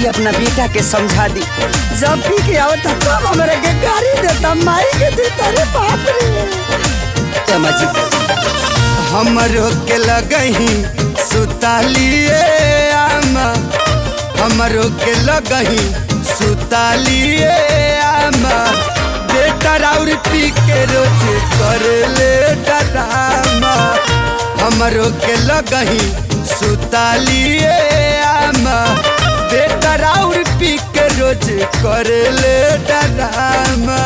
जी अपना बेटा के समझा दी जब पी के आवता तब हमरा के गाड़ी देता माई के देता रे बाप रे अम्मा जी हमरो के लगही सुतालिए आमा हमरो के लगही सुतालिए आमा बेटा राउर पी के रोज कर ले डरामा हमरो के लगही सुतालिए आमा बेटा राउर पी के रोज कर ले डरामा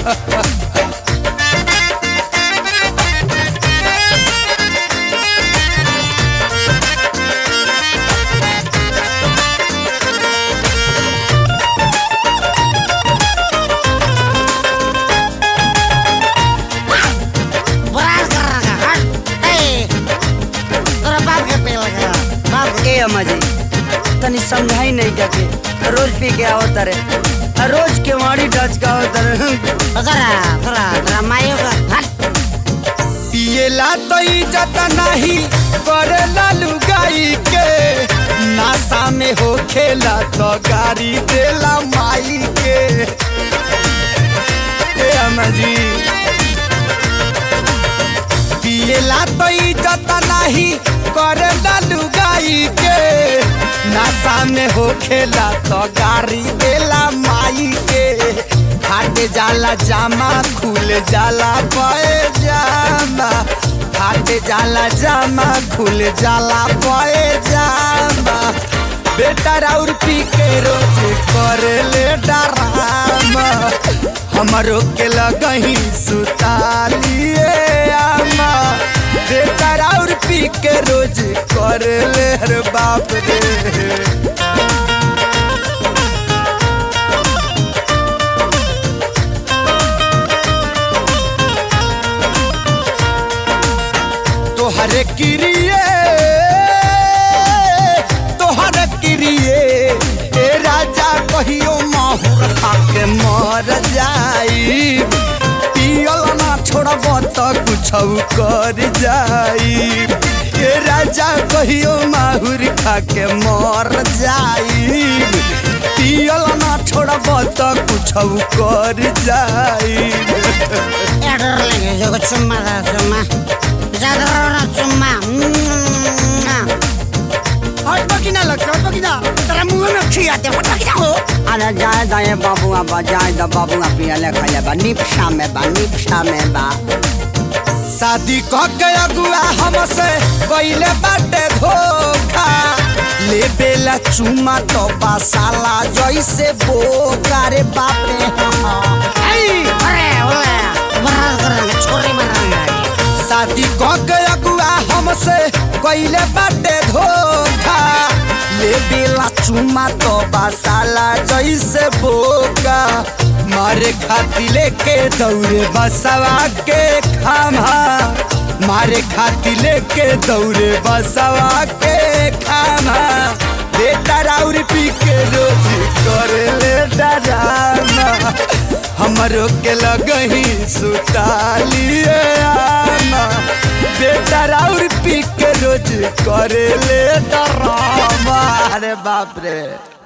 बराबर कर रहा है हट ए तोरा बाप के पे लगा बाप ए अम्मा जी तनी समझाई नहीं जाके रोज पी के आवत रे रोज के वाड़ी डच का आवत रे करा करा तेरा मायो का हट पिएला तो इज्जत नहीं करेला लुगाई के नासा में हो खेला तो गाड़ी देला माई के ए अम्मा जी पिएला तो इज्जत नहीं करेला लुगाई के नासा में हो खेला तो गाड़ी देला माई के फाट जाला जामा खुल जाला पए जामा फाट जाला जामा खुल जाला पए जामा बेटा राउर पी के रोज कर ले डरामा हमरो के लगही सुतालिए आमा बेटा राउर पी के रोज कर ले रे बाप रे तोहरे किरिए तोहरे किरिए ए राजा कहियो माहुर खा के मर जाई पियल ना छोड़ब त कुछ कर जाई ए राजा कहियो माहुर खा के मर जाई पियल ना छोड़ब त कुछ कर जाई ए डर लगे जो चुम्मा था चुम्मा ज्यादा रोना चुम्मा हट बकिना लग हट बकिना तेरा मुंह में खिया दे हट बकिना हो अरे जाए दाए बाबुआ बा जाए दा बाबुआ पिया ले खा बा निपशा में बा निपशा में बा शादी कह के अगुआ हमसे कइले बाटे धोखा ले बेला चुमा तो बासाला जैसे बोका रे बापे अरे ओए बराबर कर रहा छोरी मार रहा शादी कह के अगुआ हमसे कइले बाटे धोखा ले बेला चुमा तो बासाला जैसे बोका मारे खाती लेके दौड़े बसवा के खामा मारे खाती लेके दौड़े बसवा के खामा बेटा राउर पी के रोज कर ले डरामा हमरो के लगही सुतालिए आमा बेटा राउर पी के रोज करे ले डरामा अरे बाप रे